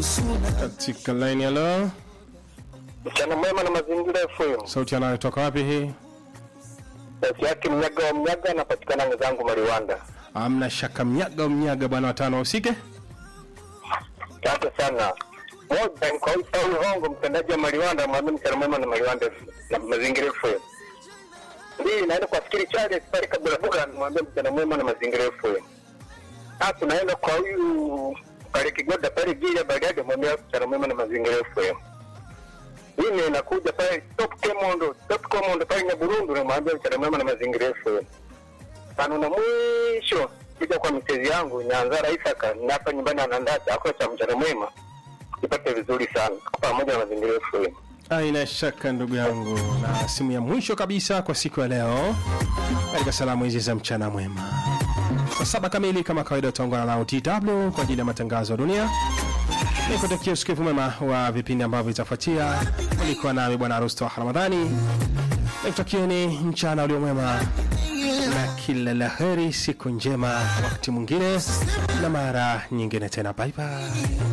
katika line halo Mchana mwema na mazingira FM. sauti anayotoka wapi hii Sauti yake mnyaga wa mnyaga anapatikana mwenzangu Mariwanda. amna shaka mnyaga mnyaga bwana watano usike Asante sana. Moja ni kwa huyu Saul Hongo mtendaji wa Mariwanda mwambie mchana mwema na Mariwanda na mazingira FM. Mbili naenda kwa Fikiri Charles pale kabla buga mwambie mchana mwema na mazingira FM. Tatu naenda kwa huyu pale Kigoda pale Gile Bagade mwambie mchana mwema na mazingira FM. Nne inakuja pale Top Kemondo, Top Kemondo pale Nyaburundu na mwambie mchana mwema na mazingira FM. Tano na mwisho kuja kwa mtezi yangu Nyanzara Isaka na hapa nyumbani anandata ako cha mchana mwema ipate vizuri sana pamoja na mazingira FM. aina shaka ndugu yangu na simu ya mwisho kabisa kwa siku ya leo katika salamu hizi za mchana mwema saa saba kamili kama kawaida utaungana nao tw kwa ajili ya matangazo ya dunia nikutakia usikivu mwema wa vipindi ambavyo vitafuatia ulikuwa nami bwana rusto ramadhani nikutakieni mchana ulio mwema na kila la heri siku njema wakati mwingine na mara nyingine tena bye bye